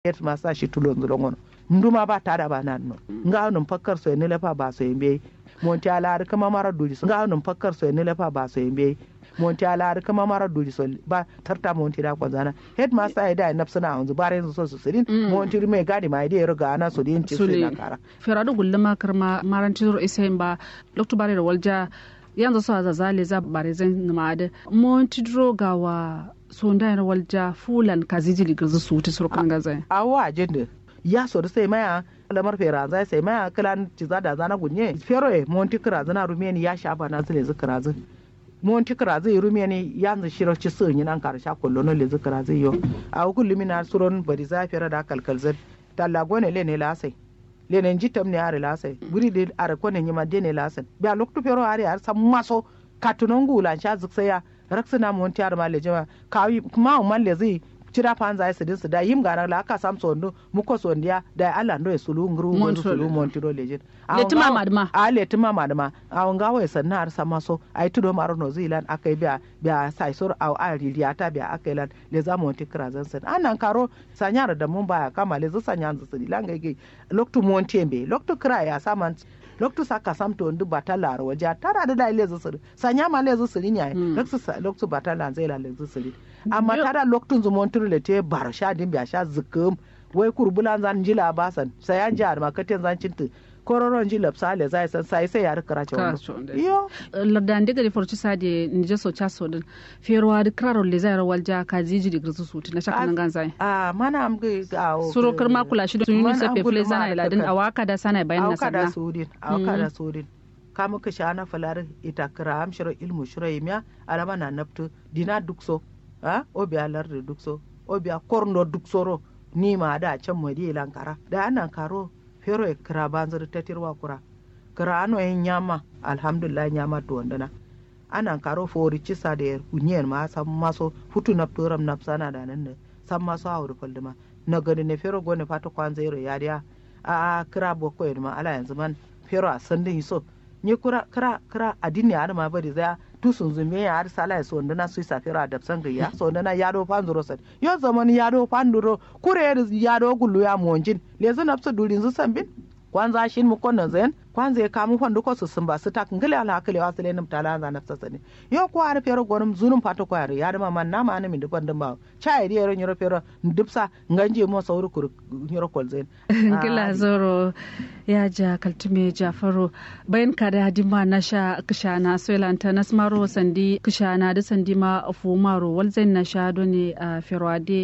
yet ma sa shi tulon zulon nduma ba tada ba nan no nga num fakkar so ne lefa ba so yembe monti ala ar kama mara duri so nga num fakkar so ne lefa ba so yembe monti ala ar kama mara duri so ba tarta monti da kwanzana headmaster ya da nafsuna hanzu bare yanzu so su sirin monti mai gadi mai da ruga ana so din ci su na kara ferado gulluma karma maranti ro isa ba lokto bare da walja yanzu so za zale za bare zan ma da monti dro gawa so ndai na walja fulan kazijili girzu su wuta surkan gaza awa ajende ya so da sai maya lamar fera zai sai maya kilan ci za da zana gunye fero e monti kira zana rumeni ya sha ba na zile zikira zin monti kira zai rumeni ya zai shiro ci sun yi nan karsha kullu no le zikira zai yo a hukun limina suron bari za fera da kalkal zin talla gone le ne lasai le ne jitam ne are lasai buri de are kone nyima de ne lasai biya loktu fero are ar sam maso katunon gulan sha ziksaya raksina monti ar ma le jama kawi kuma man le zai cira fan zai sidin su da yim gana la aka sam sondo muko sondiya da Allah ndo e sulu ngru ngru sulu montiro lejin letima madma a letima madma a nga wa sanna har sama so ai tudo maro no zilan akai biya biya sai sur au a riliata biya akai lan le za monti krazan san anan karo sanyar da mun baya kama le zusa nyan zu sidilan ga loktu monti embe loktu kra ya saman loktu saka samto ndu batala ro waje tara da dai lezu siri sanya ma lezu siri nya loktu loktu batala zai la lezu siri amma tada loktun zu montur le te bar sha din biya sha zikum wai kurbulan zan jila basan sai an jar ma katen zan cintu kororon ji lapsa le zai san sai sai ya rikara ce wannan iyo ladan diga di forci sade ni je so cha so din ferwa di kraro le zai rawal ja ka jiji di grisu su na shaka nan ganzai a mana am ga suro karma kula shi sun yi sefe fule zana iladin awaka da sana bayan na sanna awaka da sudin awaka da sudin ka muka sha na falar ita kira am shiro ilmu shiro yimiya alama na naftu dina dukso a obiya lardi dukso obiya korno duksoro ni ma da can madi lankara da anan karo fero e kira banzar tatirwa kura kira ano yin nyama alhamdulillah nyama to wandana anan karo fori cisa da kunyen ma san maso futu na turam na sana da nan ne san maso a wuri falduma na gani ne fero gone fata kwan zero ya dia a kira boko ma ala yanzu man fero a sandin so ni kura kira kira adini ada ma bari za tu sun zume ya har sala ya sonda na sui safira da san gayya sonda na yado panduro san yo zaman yado panduro kure yado gullu ya monjin lezu nafsu durin zu sambin kwanza shin mu konnan zayan kwanza ya kamu fandu ko su sun ba su ta ngale ala hakale wa sele nim tala za nafsa sani yo ko ar fero gonum zunum pato ko ar ya ma man na ma mi dupan dum cha iri yero nyoro fero ndipsa nganje mo sauru kur nyoro kol zayan ngila zoro ya ja kaltume jafaro bayan kada hadima na sha kishana soilanta na smaro sandi kishana da sandi ma fumaro walzain na sha doni a ferwade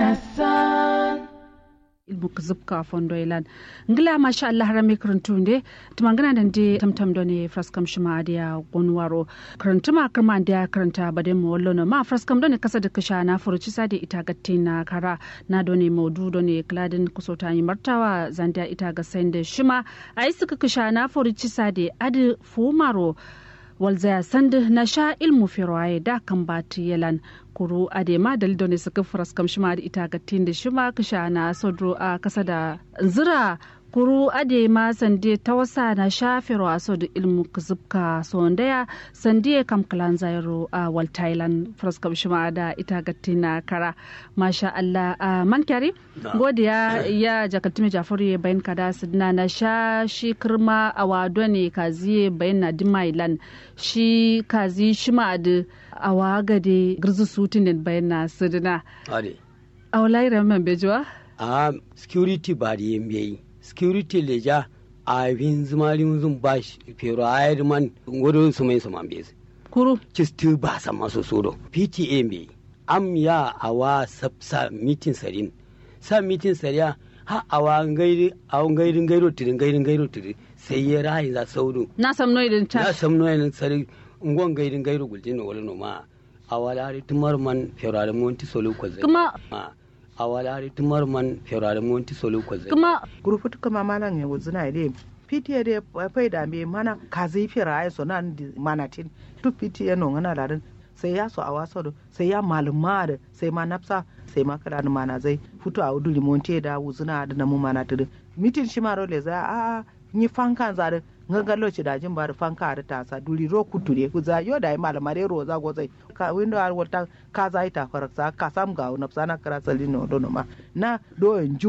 ilmu kuzubka fondo ilan ngila masha Allah rami karantunde tumangana da ndi tamtam doni fraskam shima dia gonwaro karantuma kama dia karanta bade mo wallo ma fraskam doni kasa da kisha na furuci sade ita gatti na kara na doni modu doni kladin kusota yi martawa zandia ita ga sende shima ai suka kisha na furuci sade adi fumaro walzaya sandi na sha ilmu firwaye da kan bati yalan kuru adema dalido ne suka faras kam shima da ita ga da shima kisha na sodro a kasa da zira kuru adema sande ta wasa na shafiro a so da ilmu kuzubka sondaya sande kam kalan zairo a wal thailand faras kam shima da ita ga na kara masha Allah a man kyari godiya ya jakatime jafaru ya bayan kada sidna na sha shi kirma a wado ne kazi bayan na dimailan shi kazi shima da awa gade girzu sutin da bayan na sidna a walayi ramin bejuwa a security ba da yin biyayi security leja a fin zumarin zun ba shi fero a yi man gudun su mai su man bezi kuru cistu ba sa masu sodo pta mai am ya awa sa mitin sarin sa mitin sariya ha awa ngairi awa ngairin gairo tiri ngairin gairo tiri sai ya rahin za saudu na samno idin ta na samno idin sari ngon ngairin gairo guljin wala no ma awalari tumar man ferare monti solo ko zai kuma awalari tumar man ferare monti solo ko zai kuma grupu kama malan ya wuzuna ide pta de fai da me mana kazi fira ai so nan manatin tu pta no ngana larin sai ya so a waso da sai ya maluma da sai ma nafsa sai ma kada da mana zai fito a udu limonte da wuzuna da namu mana tudu mitin shi maro le za a ni fanka zare ngangalo ci dajin bar fanka da ta sa duri ro kuture ku za yo da malamare ro za go zai ka windo ar wata ka za ita faraksa ka sam ga na sana kara salino dono ma na do en